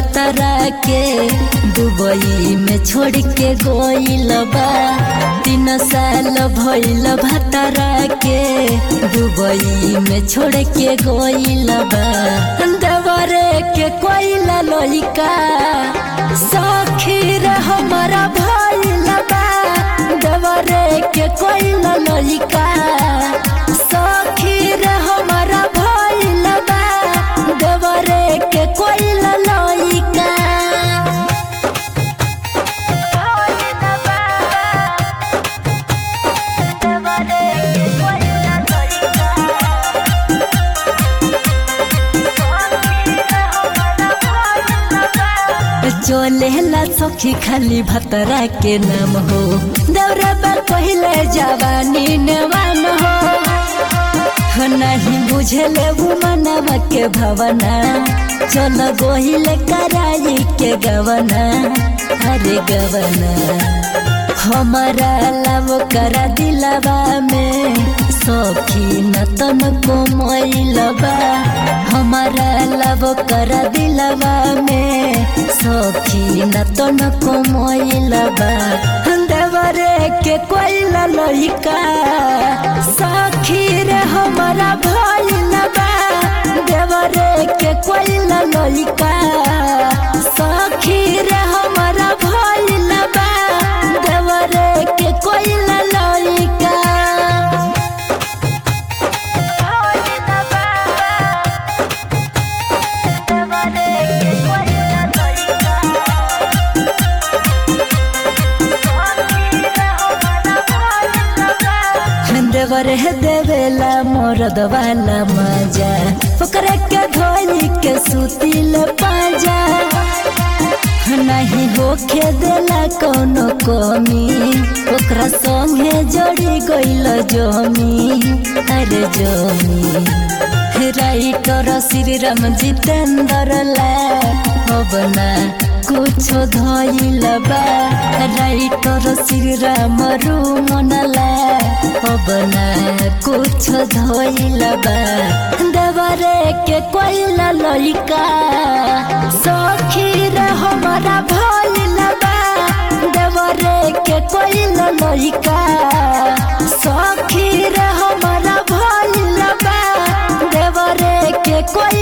भतरा के दुबई में छोड़ के गोइल बा तीन साल भइल भतरा के दुबई में छोड़ के गोइल बा देवरे के कोइला लइका सखी रे हमारा भइल बा देवरे के कोइला लइका सखी रे हमारा भइल बा देवरे के कोइला लइका चलेला सखी खाली भतरा के नाम हो दौरा पर पहले जवानी नवान हो नहीं बुझले वो मनवा के भवना चल गोहिल कराई के गवना अरे गवना हमारा लव करा दिलवा में सखी नतन को मोइलबा हमारा लव करा दिलवा में सखी नतन को मोइलबा देवरे के कोइला लइका सखी रे हमारा भइलबा देवरे के कोइला लइका सखी रे हमारा भइलबा देवरे के कोइला लइका देवर है देवेला मोरद वाला मजा ओकरा के धोई के सुतिल पाजा नहीं होखे देला कोनो कमी ओकरा संगे जड़ी गइल जमी अरे जमी राइटर श्री राम जितेंद्र ला होबना कुछो धइल बा राइटर श्री राम रुमनला होबना कुछो धइल बा देवरे के कोइला लइका सखी रे हमारा भइल बा देवरे के कोइला लइका सखी रे हमारा भइल बा देवरे के कोई